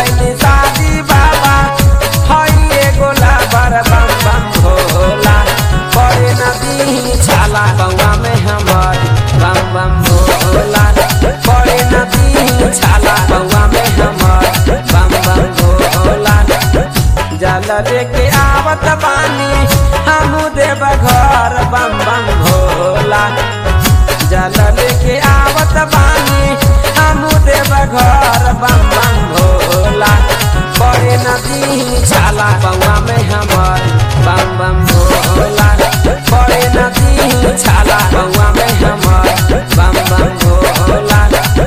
कैली शादी बाबा हई एगो लाबर बम बम भोला पड़े नदी छाला बउआ में हमर बम बम भोला पड़े नदी छाला बउआ में हमर बम बम भोला जल लेके आवत बानी हमू देव घर बम बम भोला जल लेके आवत बानी हमू देव घर बम बम भोला बड़े नदी छाला बउआ में हमर बम बम भोला बड़े नदी छाला बउआ में हमर बम बम भोला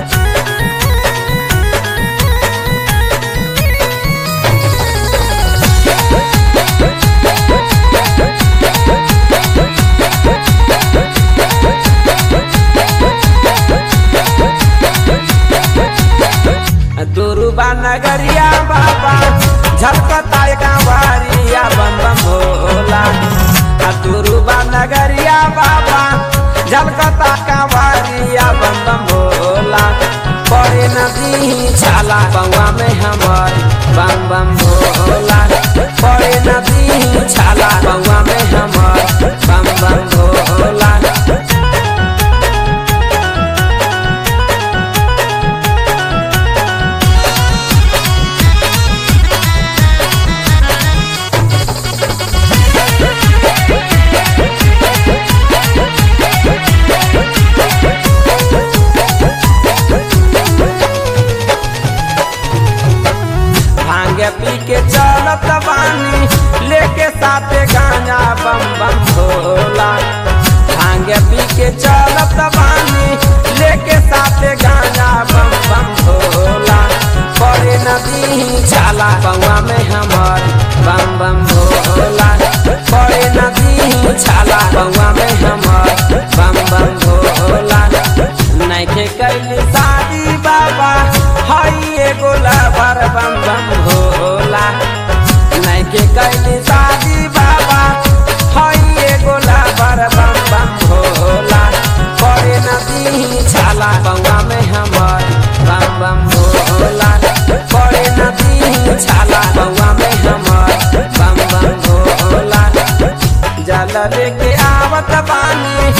दुरुबा नगरिया बाबा झलकता कांवरिया बम बम भोला आ दुरुबा नगरिया बाबा झलकता कांवरिया बम बम भोला पड़े नदी छाला बउआ में हमर बम बम भोला पड़े नदी छाला बउआ में हमर बम बम भोला भांगे पी के चलत बानी लेके साथे गांजा बम बम भोला भांगे पी के चलत बानी लेके साथे गांजा बम बम भोला पड़े नदी छाला बउआ में हमर बम बम भोला पड़े नदी छाला बउआ में हमर बम बम भोला नैखे कैली शादी बाबा हई एगो लवर बम बम भोला नैखे कैली शादी बाबा हई एगो लवर बम बम भोला पड़े नदी छाला बउआ में हमर बम बम भोला पड़े नदी छाला बउआ में हमर बम बम भोला जल लेके आवत बानी